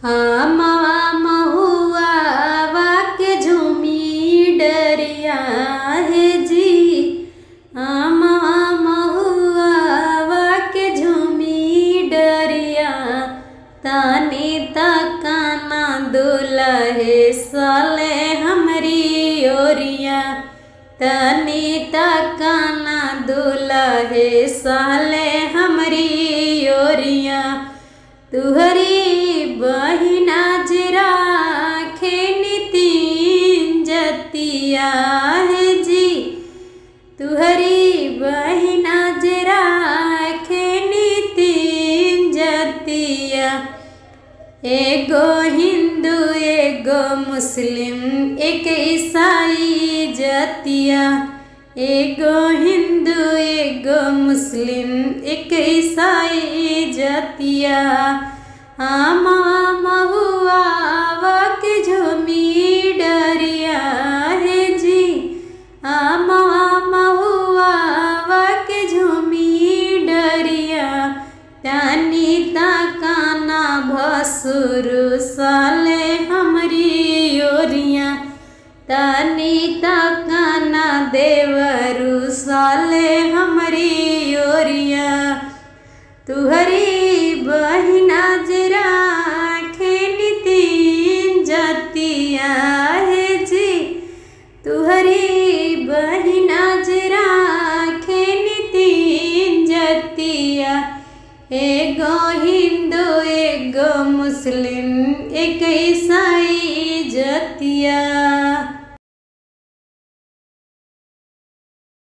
हमावा महुआ के झूमी डरिया हे जी हमावा महुआ के झूमी डरिया तानी तकाना दुलहे साले हमरी ओरिया तनी तकाना दुलहे साले हमरी ओरिया तुहरी बहिना जरा खेनी तीन जतिया है जी तुहरी बहिना जरा खेनी तीन जतिया एगो हिंदू एगो मुस्लिम एक ईसाई जतिया एगो हिंदू एगो मुस्लिम एक ईसाई जतिया आमा महुआ के झूमी डरिया है जी आमा महुआ के झूमी डरिया तानी ताकाना भसुरु साले हमरी ओरिया तानी ताकाना देवरु साले हमरी ओरिया तुहरी